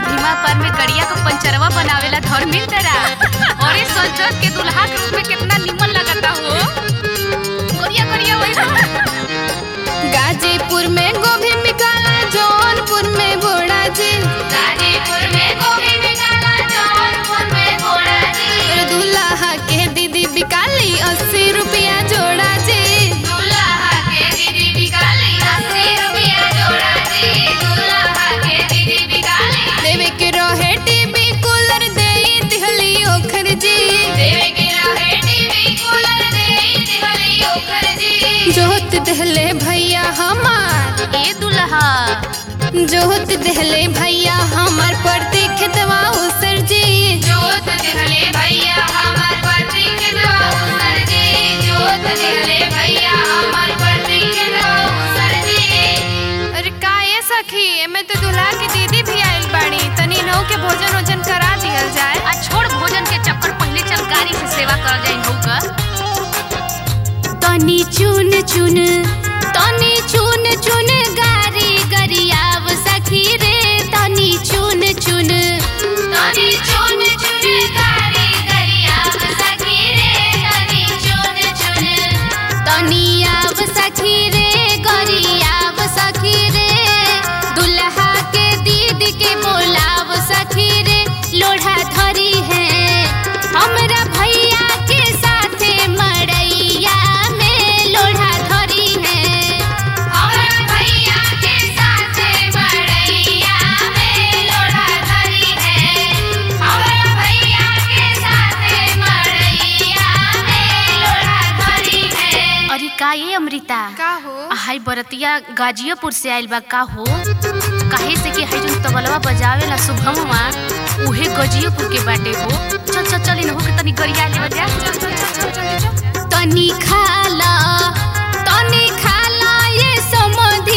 भीमा पर में गड़िया को पंचरवा बनावेला धर्मेंद्रा और इस संजत के दुल्हा के रूप में कितना निमन लगता हो करिया करिया वही गाजीपुर में गोभी बिकाला जौनपुर में घोड़ा जी गाजीपुर में गोभी बिकाला जौनपुर में घोड़ा जी और दूल्हा के दीदी बिकाली अस्सी रुपया जोड़ा जी दूल्हा के दीदी बिकाली 80 रुपया जोड़ा जी दूल्हा के दीदी बिकाली देवे के रहे टीवी कूलर दे दिहली ओखर जी देवे के रहे टीवी कूलर दे दिहली ओकर जी जोत दहले भैया हमार ए दुल्हा जोत दहले भैया हमार पड़ती खेतवा उसर जी जोत दिहले भैया हमार पति के सर जी जोत दिहले भैया हमार पति के सर जी अरे का ये सखी एमे तो दूल्हा की दीदी भी आइल बाड़ी तनी नौ के भोजन वोजन करा दिहल जाए आ छोड़ भोजन के चक्कर पहले चल गाड़ी से सेवा कर जाई होगा तनी चुन चुन तनी चुन चुन गारी गरियाव सखी रे तनी चुन चुन तनी चुन चुन गाड़ी गरिया सखी रे तनी चुन चुन तनी आव सखी रे गरियाव सखी रे दुल्हा के दीदी के बोलाव सखी रे लोढ़ा धरी है हमरा भैया के साथे मड़ैया में लोढ़ा धरी है हमरा भैया के साथ बड़ैया में लोढ़ा धरी है हमरा भैया के साथ बड़ैया में लोढ़ा धरी है अरे का ये अमृता का हो हाय बरतिया गाजियापुर से आइल बा का हो काहे से कि हाय जोन तबलवा बजावेला शुभमवा उहे गजियापुर के बाटे हो चल चल चल इन हो के तनी गरिया ले बजा चल चल चल चल चल तनी खाला तनी खाला ये समधि